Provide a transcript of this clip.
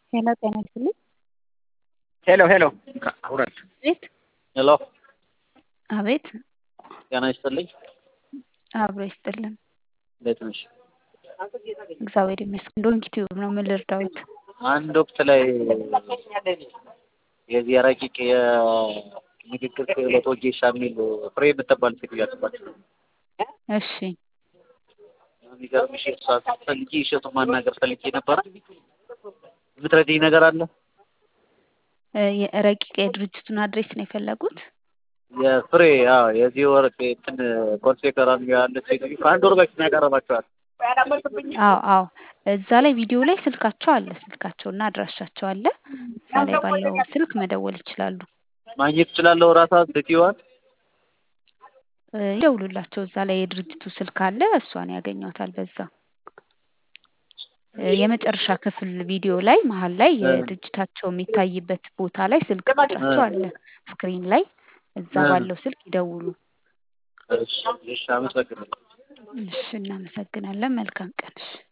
ሄሎ ጤና ይስጥልኝ። ሄሎ ሄሎ ውረድ። አቤት ሄሎ አቤት ጤና ይስጥልኝ። አብሮ ይስጥልን። እንዴት ነሽ? እግዚአብሔር ይመስገን። ዶንኪ ቲዩብ ነው። ምን ልርዳዎት? አንድ ወቅት ላይ የዚህ ረቂቅ የንግግር ክህሎት ወጌሻ የሚል ፍሬ የምትባል ሴትዮ ያስባቸው እሺ የሚገርምሽ እሷ ፈልጌ እሸቱን ማናገር ፈልጌ ነበረ። የምትረዳኝ ነገር አለ? እ የረቂቅ የድርጅቱን አድሬስ ነው የፈለጉት? የፍሬ አዎ፣ የዚህ ወር እንትን ኮርሴ ከራሚ ያለች ሴትዮ ከአንድ ወር በፊት ነው ያቀረባቸዋል። አዎ አዎ፣ እዛ ላይ ቪዲዮ ላይ ስልካቸው አለ። ስልካቸውና አድራሻቸው አለ። እዛ ላይ ባለው ስልክ መደወል ይችላሉ። ማግኘት እችላለሁ ራሳ ሴትዮዋን? እ ይደውሉላቸው። እዛ ላይ የድርጅቱ ስልክ አለ። እሷን ያገኟታል በዛ እ የመጨረሻ ክፍል ቪዲዮ ላይ መሀል ላይ የድርጅታቸው የሚታይበት ቦታ ላይ ስልክ ቁጥራቸው አለ ስክሪን ላይ። እዛ ባለው ስልክ ይደውሉ። እሺ እሺ፣ አመሰግናለሁ። እሺ፣ እናመሰግናለን። መልካም ቀን። እሺ